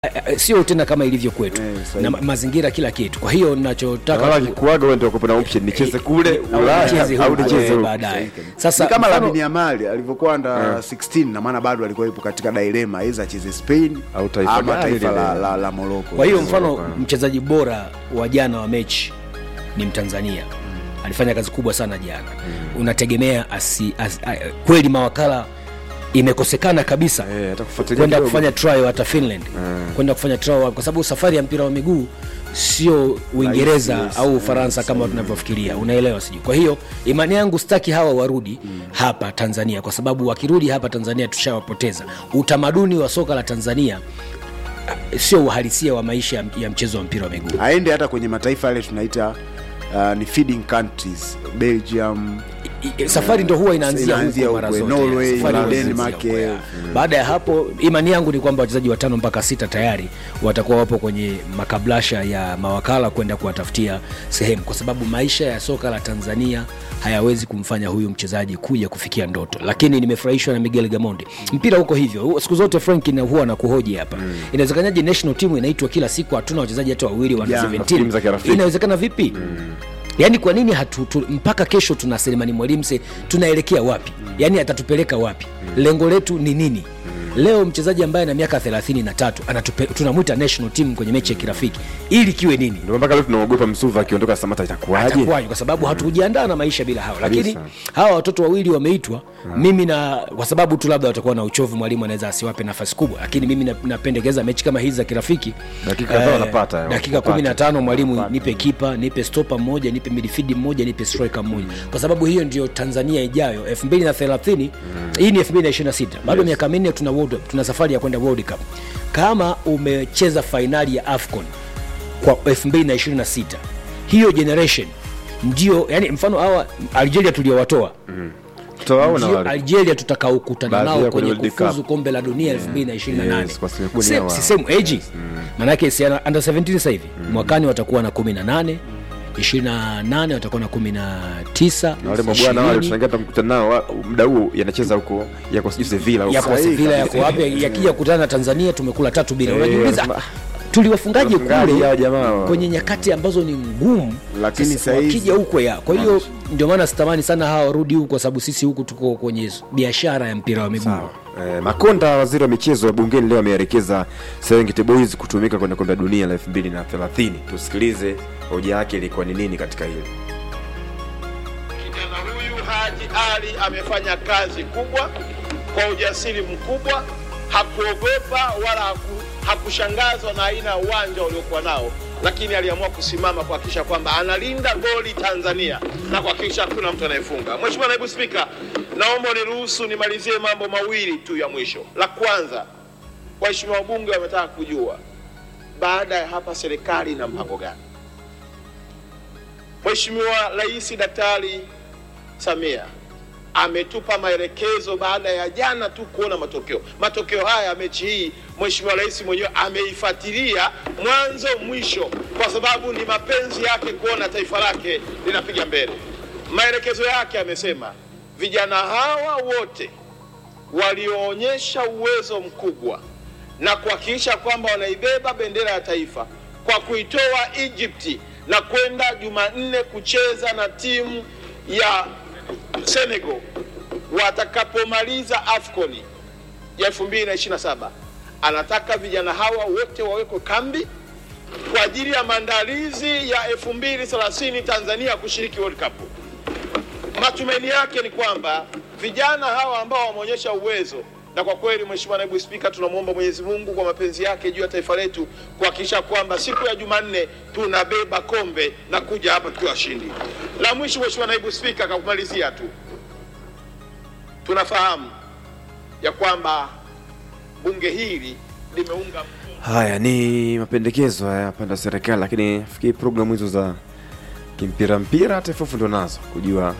eh, sio tena kama ilivyo kwetu Eh, sahihi. na ma- mazingira kila kitu. Kwa hiyo nachotaka Wala kikuaga wewe ndio kuna option nicheze kule au Ulaya nicheze au huko, nicheze eh, huko. baadaye. Sasa ni kama mfano- Lamine Yamal alivyokuwa under 16 na maana bado alikuwa yupo katika dilema aidha acheze Spain Au taifa ama gani taifa la, lile? la, la Morocco. Kwa hiyo Yes, mfano Morocco. mchezaji bora wa jana wa mechi ni Mtanzania, alifanya kazi kubwa sana jana. Unategemea asi, asi, a, kweli mawakala imekosekana kabisa Eh, hata kufuatilia kwenda kidogo. kufanya trial hata Finland kwenda kufanya trial, kwa sababu safari ya mpira wa miguu sio Uingereza yes. au Ufaransa kama tunavyofikiria, unaelewa sijui. Kwa hiyo imani yangu sitaki hawa warudi hapa Tanzania, kwa sababu wakirudi hapa Tanzania tushawapoteza. Utamaduni wa soka la Tanzania ah, sio uhalisia wa maisha ya- ya mchezo wa mpira wa miguu. aende hata kwenye mataifa yale tunaita uh, ni feeding countries Belgium I- i- safari ndo huwa inaanzia Inaanzia huko mara huko, zote. Norway, Safari huwa Denmark, inaanzia eh. huko, ya. Baada ya hapo, imani yangu ni kwamba wachezaji watano mpaka sita tayari watakuwa wapo kwenye makablasha ya mawakala kwenda kuwatafutia sehemu, kwa sababu maisha ya soka la Tanzania hayawezi kumfanya huyu mchezaji kuja kufikia ndoto. Lakini nimefurahishwa na Miguel Gamondi. Mpira huko hivyo siku zote, Frank na huwa nakuhoji hapa, inawezekanaje national team inaitwa kila siku, hatuna wachezaji hata wawili wa Vijana, under timu za 17 kirafiki. inawezekana vipi? yaani kwa nini hatu, tu, mpaka kesho tuna Selemani Mwalimu se tunaelekea wapi yaani atatupeleka wapi lengo letu ni nini leo mchezaji ambaye ana miaka 33 anatupe, tunamwita national team kwenye mechi ya kirafiki ili kiwe nini Ndio mpaka leo tunaogopa Msuva akiondoka Samata itakuwaje? atakuwaje kwa sababu hatukujiandaa na maisha bila hawa lakini Kabisa. hawa watoto wawili wameitwa mimi na kwa sababu tu labda watakuwa na uchovu mwalimu anaweza asiwape nafasi kubwa lakini mimi na- napendekeza mechi kama hizi za kirafiki Dakika kadhaa wanapata, dakika wanapata. 15 mwalimu nipe kipa nipe stopa mmoja nipe midfield mmoja nipe striker mmoja kwa sababu hiyo ndio tanzania ijayo 2030 hii ni 2026 bado miaka minne tuna, world, tuna safari ya kwenda world cup kama umecheza fainali ya afcon kwa 2026 hiyo generation ndio yani mfano hawa algeria tuliowatoa Tutawaona ndio wale. algeria tutakaokutana Baadhi nao yao kwenye kwenye World kufuzu Cup. kombe la dunia 2028 Yes, kwa sababu ni Si- hawa. si same age manake si ana- under 17 sasa hivi mwakani watakuwa na 18 28 watakuwa na 19 Na wale mabwana wale 20, tunangia tutamkuta nao wa- muda huo yanacheza huko yako sijui Sevilla huko. yako Sahihi Sevilla kabisa. yako wapi yakija kukutana na Tanzania tumekula tatu bila Eh, unajiuliza wanasema, tuliwafungaje Wafungaji kule hawa jamaa. kwenye nyakati ambazo ni ngumu Lakini Sasa sahizi- wakija huko ya kwa hiyo ndio maana sitamani sana hawa warudi huku kwa sababu sisi huku tuko kwenye biashara ya mpira wa miguu Eh, Makonda waziri wa michezo wa bungeni leo ameelekeza Serengeti Boys kutumika kwenye kombe la dunia la 2030. Tusikilize hoja yake ilikuwa ni nini katika hilo. Kijana huyu Haji Ali amefanya kazi kubwa kwa ujasiri mkubwa, hakuogopa wala haku, hakushangazwa na aina ya uwanja uliokuwa nao, lakini aliamua kusimama kuhakikisha kwamba analinda goli Tanzania na kuhakikisha hakuna mtu anayefunga. Mheshimiwa Naibu Spika, naomba uniruhusu nimalizie mambo mawili tu ya mwisho. La kwanza, waheshimiwa wabunge wametaka kujua baada ya hapa serikali ina mpango gani? Mheshimiwa Rais Daktari Samia ametupa maelekezo baada ya jana tu kuona matokeo. Matokeo haya ya mechi hii, Mheshimiwa Rais mwenyewe ameifuatilia mwanzo mwisho, kwa sababu ni mapenzi yake kuona taifa lake linapiga mbele. Maelekezo yake amesema vijana hawa wote walioonyesha uwezo mkubwa na kuhakikisha kwamba wanaibeba bendera ya taifa kwa kuitoa Egypt na kwenda Jumanne kucheza na timu ya Senegal watakapomaliza AFCON ya 2027 anataka vijana hawa wote wawekwe kambi kwa ajili ya maandalizi ya 2030 Tanzania kushiriki World Cup. Matumaini yake ni kwamba vijana hawa ambao wameonyesha uwezo na kwa kweli, Mheshimiwa Naibu Spika, tunamwomba Mwenyezi Mungu kwa mapenzi yake juu ya taifa letu kuhakikisha kwamba siku ya Jumanne tunabeba kombe na kuja hapa tukiwa washindi. La mwisho, Mheshimiwa Naibu Spika, kwa kumalizia tu, tunafahamu ya kwamba bunge hili limeunga Haya ni mapendekezo haya panda serikali, lakini fikiri programu hizo za kimpira mpira TFF ndo nazo kujua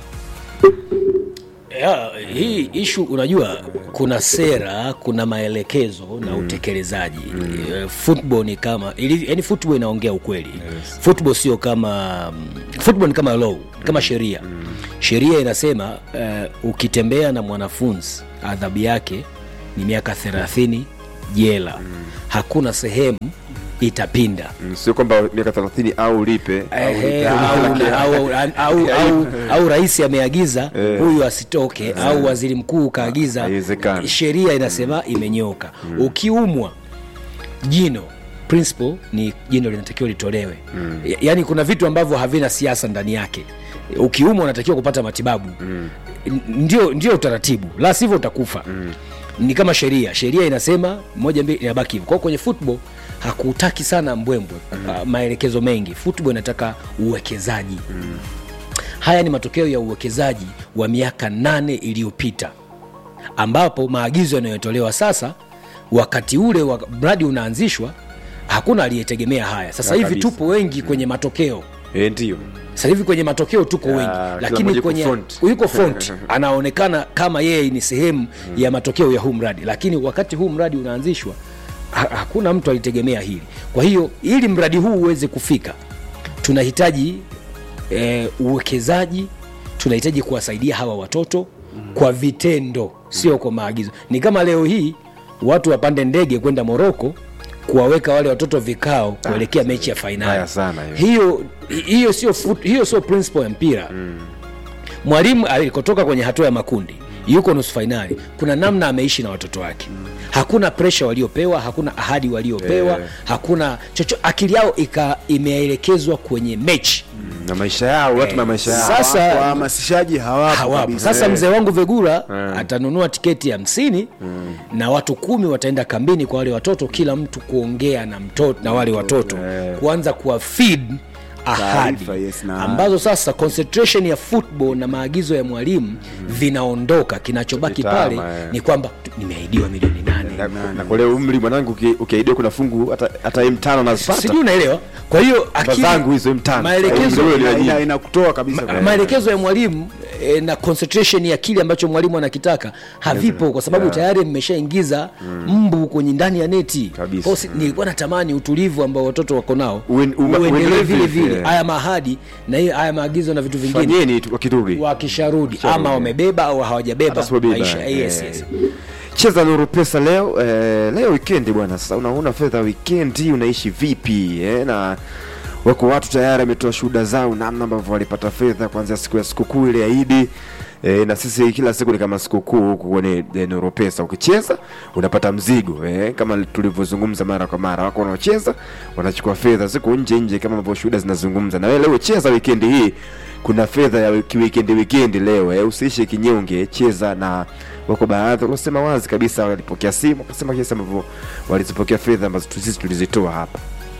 ya, hii ishu unajua kuna sera kuna maelekezo na utekelezaji mm. football ni kama ili- yani football inaongea ukweli yes. football sio kama mm, football ni kama law kama sheria mm. sheria inasema uh, ukitembea na mwanafunzi adhabu yake ni miaka thelathini jela hakuna sehemu itapinda Mm, sio kwamba miaka 30 au lipe au Ehe, lipe. au, au, au, au, au rais ameagiza Eh. huyu asitoke au waziri mkuu kaagiza Haiwezekani. sheria inasema imenyoka ukiumwa jino principle ni jino linatakiwa litolewe Ya- yaani kuna vitu ambavyo havina siasa ndani yake ukiumwa unatakiwa kupata matibabu N- ndio ndio utaratibu la sivyo utakufa ni kama sheria sheria inasema moja mbili inabaki hivyo kwa hiyo kwenye football hakutaki sana mbwembwe uh, maelekezo mengi football inataka uwekezaji haya ni matokeo ya uwekezaji wa miaka nane iliyopita ambapo maagizo yanayotolewa sasa wakati ule wa mradi unaanzishwa hakuna aliyetegemea haya sasa Ya hivi kabisa. tupo wengi kwenye matokeo Eh, ndio sasa hivi kwenye matokeo tuko Ya, wengi kila mmoja lakini yuko kwenye front. yuko front anaonekana kama yeye ni sehemu ya matokeo ya huu mradi lakini wakati huu mradi unaanzishwa ha- hakuna mtu alitegemea hili kwa hiyo ili mradi huu uweze kufika tunahitaji eh, uwekezaji tunahitaji kuwasaidia hawa watoto kwa vitendo sio kwa maagizo ni kama leo hii watu wapande ndege kwenda moroko kuwaweka wale watoto vikao kuelekea mechi ya Mbaya fainali sana hiyo. hiyo hiyo sio fut- hiyo sio principle ya mpira mwalimu alikotoka kwenye hatua ya makundi yuko nusu fainali kuna namna ameishi na watoto wake hakuna presha waliopewa hakuna ahadi waliopewa Eh. hakuna chocho akili yao ika imeelekezwa kwenye mechi na maisha yao watu na maisha yao Sasa- wahamasishaji hawapo hawapo kabisa. sasa mzee wangu vegura Eh. atanunua tiketi hamsini na watu kumi wataenda kambini kwa wale watoto kila mtu kuongea na mtoto na wale watoto Eh. kuanza kuwa feed ahadi Taarifa, yes, na- ambazo sasa concentration ya football na maagizo ya mwalimu vinaondoka kinachobaki Kitama, pale eh. ni kwamba tu- nimeahidiwa milioni nane na, na kwa leo umri mwanangu uki- ukiaidiwa kuna fungu hata hata M5 nazipata sijui unaelewa kwa hiyo akili- zangu hizo M5 maelekezo Umri ule Ina- ni ina- nyingi. inakutoa kabisa Ma- maelekezo ya mwalimu e, na concentration ya kile ambacho mwalimu anakitaka havipo kwa sababu Yeah. tayari mmeshaingiza mbu kwenye ndani ya neti Kabisa. Kwa hiyo si- nilikuwa natamani utulivu ambao watoto wako nao Uen- uma- uendelee uendelee vile vile, vile yeah. haya mahadi na hiyo haya maagizo na vitu vingine fanyeni tu- wakirudi wakisharudi ama wamebeba au hawajabeba Hata sipobeba, maisha eh. yes, yes. cheza nuru pesa leo eh, leo wikendi bwana sasa unaona fedha wikendi unaishi vipi eh, na wako watu tayari wametoa shuhuda zao namna ambavyo walipata fedha kuanzia siku ya sikukuu ile ya idi E, na sisi kila siku ni kama sikukuu huku kwenye e, Nuru Pesa. Ukicheza unapata mzigo e, kama tulivyozungumza mara kwa mara, wako wanaocheza wanachukua fedha siku nje nje, kama ambavyo shuhuda zinazungumza. Na wewe leo cheza wikendi hii, kuna fedha ya wiki wikendi wikendi leo e, usiishe kinyonge, cheza na wako baadhi waliosema wazi kabisa, walipokea simu wakasema jinsi ambavyo walizipokea fedha ambazo tu- sisi tulizitoa hapa.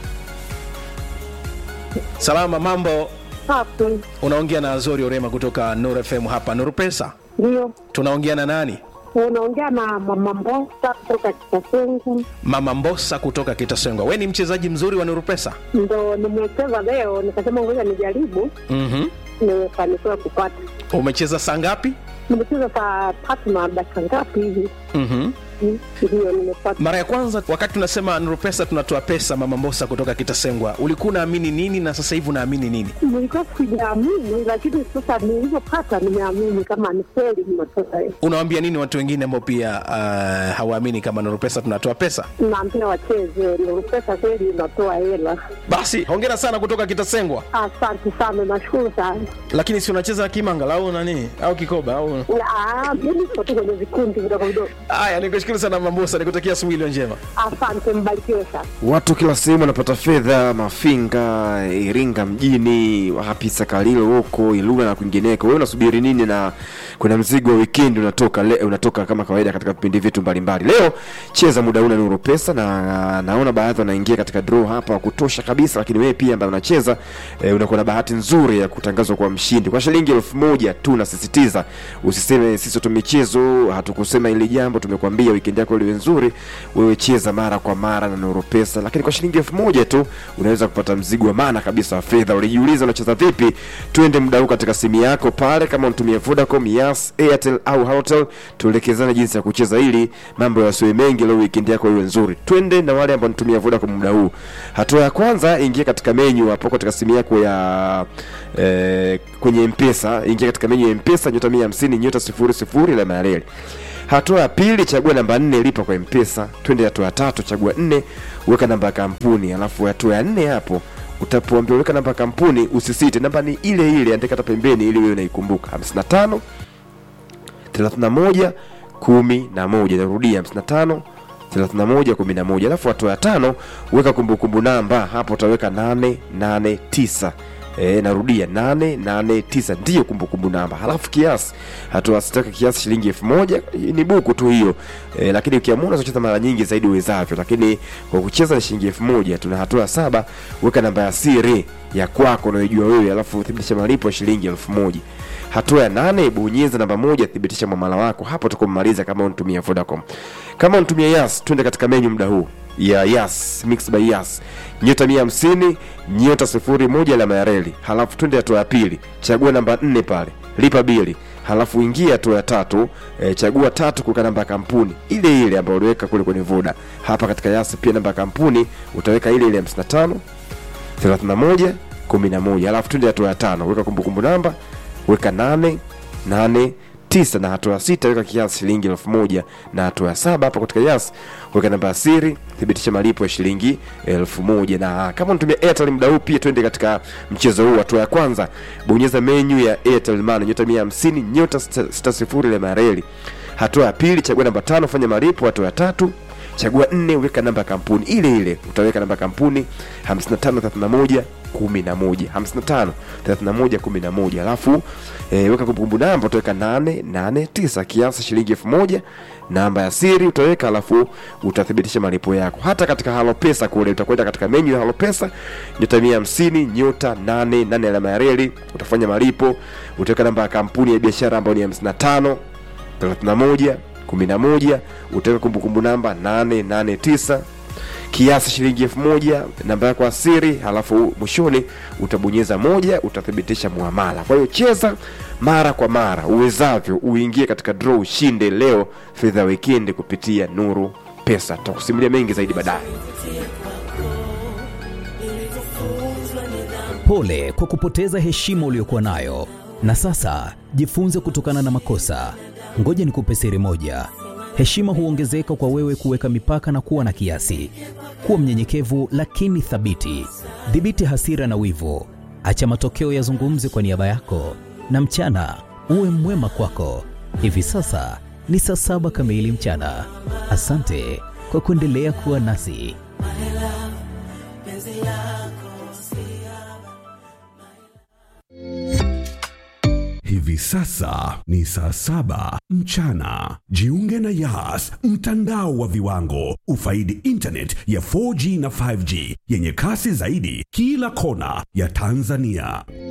Salama, mambo. Safi, Unaongea na Azori Orema kutoka Nuru FM hapa Nuru Pesa. ndio Tunaongea na nani? unaongea na mama Mbosa kutoka Kitasengu, Mama Mbosa kutoka Kitasengwa. We ni mchezaji mzuri wa Nuru Pesa. ndo nimecheza leo, nikasema ngoja nijaribu, mm nimefanikiwa kupata. Umecheza saa ngapi? Nimecheza saa tatu na dakika ngapi hivi, mm Mm, ndio nimepata. Mara ya kwanza wakati tunasema Nuru Pesa tunatoa pesa, Mama Mbosa kutoka Kitasengwa, ulikuwa unaamini nini na sasa hivi unaamini nini? Nilikuwa sijaamini, lakini sasa nilivyopata nimeamini kama ni kweli nimetoka. Unawaambia nini watu wengine ambao pia uh, hawaamini kama Nuru Pesa tunatoa pesa? Naambia wacheze, Nuru Pesa kweli inatoa hela. Basi hongera sana kutoka Kitasengwa. Asante sana, nashukuru sana. Lakini si unacheza kimanga au nani au kikoba au Ah, Mimi niko tu kwenye vikundi vidogo vidogo. haya? Nikushukuru sana Mama Mbosa, nikutakia asubuhi iliyo njema. Asante, mbarikiwe sana. Watu kila sehemu wanapata fedha, Mafinga, Iringa mjini, wapi Sakalilo huko Ilula na kwingineko. Wewe unasubiri nini? Na kuna mzigo wa weekend unatoka le, unatoka kama kawaida katika vipindi vyetu mbalimbali. Leo cheza muda una Nuru Pesa, na naona baadhi wanaingia katika draw hapa wa kutosha kabisa, lakini wewe pia ambaye unacheza e, unakuwa na bahati nzuri ya kutangazwa kwa mshindi kwa shilingi elfu moja tu. Nasisitiza usiseme sisi tu michezo hatukusema ili jambo, tumekuambia weekend yako liwe nzuri, wewe cheza mara kwa mara na Nuru Pesa, lakini kwa shilingi elfu moja tu unaweza kupata mzigo wa maana kabisa wa fedha. Ulijiuliza unacheza vipi? Twende muda huu katika simu yako pale, kama unatumia Vodacom, Yas, Airtel au Halotel, tuelekezane jinsi ya kucheza ili mambo yasiwe mengi, leo weekend yako iwe nzuri. Twende na wale ambao wanatumia Vodacom muda huu. Hatua ya kwanza, ingia katika menu hapo katika simu yako ya eh, kwenye Mpesa, ingia katika menu ya Mpesa nyota 150 nyota 00 alama ya reli hatua ya pili chagua namba nne lipa kwa mpesa twende hatua ya tatu chagua nne weka namba ya kampuni alafu hatua ya nne hapo utapoambia weka namba ya kampuni usisite namba ni ile ile andika hata pembeni ili wewe unaikumbuka 55 31 11 narudia 55 31 11 alafu hatua ya tano weka kumbukumbu namba hapo utaweka 889 E, narudia 889 ndiyo kumbukumbu namba halafu kiasi hatua sitaka kiasi shilingi elfu moja ni buku tu hiyo e, lakini ukiamua unaweza kucheza mara nyingi zaidi uwezavyo lakini kwa kucheza ni shilingi elfu moja tuna hatua ya saba weka namba ya siri ya kwako unayoijua wewe alafu thibitisha malipo ya shilingi elfu moja hatua ya nane bonyeza namba moja thibitisha mwamala wako hapo tukumaliza kama unatumia vodacom kama unatumia yas twende katika menyu muda huu ya yas mix by yas nyota mia hamsini nyota sifuri moja alama ya reli halafu twende hatua ya pili chagua namba nne pale lipa bili halafu ingia hatua ya tatu e, chagua tatu kuweka namba ya kampuni ile ile ambayo uliweka kule kwenye voda hapa katika yas pia namba ya kampuni utaweka ile ile 55 31 11 alafu twende hatua ya tano weka kumbukumbu namba weka nane nane tisa na hatua ya sita weka kiasi shilingi elfu moja na hatua ya saba hapa katika yas weka namba ya siri thibitisha malipo ya shilingi elfu moja na kama unatumia airtel muda huu pia twende katika mchezo huu hatua ya kwanza bonyeza menyu ya airtel money nyota mia hamsini nyota sita sita sifuri ile mareli hatua ya pili chagua namba tano fanya malipo hatua ya tatu chagua nne weka namba ya kampuni ile ile utaweka namba ya kampuni 5531 11 55 31 11 alafu e, weka kumbukumbu namba utaweka 889 kiasi shilingi 1000 namba ya siri utaweka alafu utathibitisha malipo yako hata katika halo pesa kule utakwenda katika menyu ya halo pesa nyota 150 nyota 88 alama ya reli utafanya malipo utaweka namba ya kampuni ya biashara ambayo ni 55 31 11 utaweka kumbukumbu namba 889 kiasi shilingi elfu moja namba yako ya siri halafu mwishoni utabonyeza moja utathibitisha muamala kwa hiyo cheza mara kwa mara uwezavyo uingie katika draw ushinde leo fedha wikendi kupitia nuru pesa tutakusimulia mengi zaidi baadaye Pole kwa kupoteza heshima uliyokuwa nayo, na sasa jifunze kutokana na makosa. Ngoja nikupe siri moja: heshima huongezeka kwa wewe kuweka mipaka na kuwa na kiasi. Kuwa mnyenyekevu lakini thabiti. Dhibiti hasira na wivu, acha matokeo yazungumze kwa niaba yako, na mchana uwe mwema kwako. Hivi sasa ni saa saba kamili mchana. Asante kwa kuendelea kuwa nasi. Hivi sasa ni saa saba mchana. Jiunge na Yas, mtandao wa viwango. Ufaidi internet ya 4G na 5G yenye kasi zaidi kila kona ya Tanzania.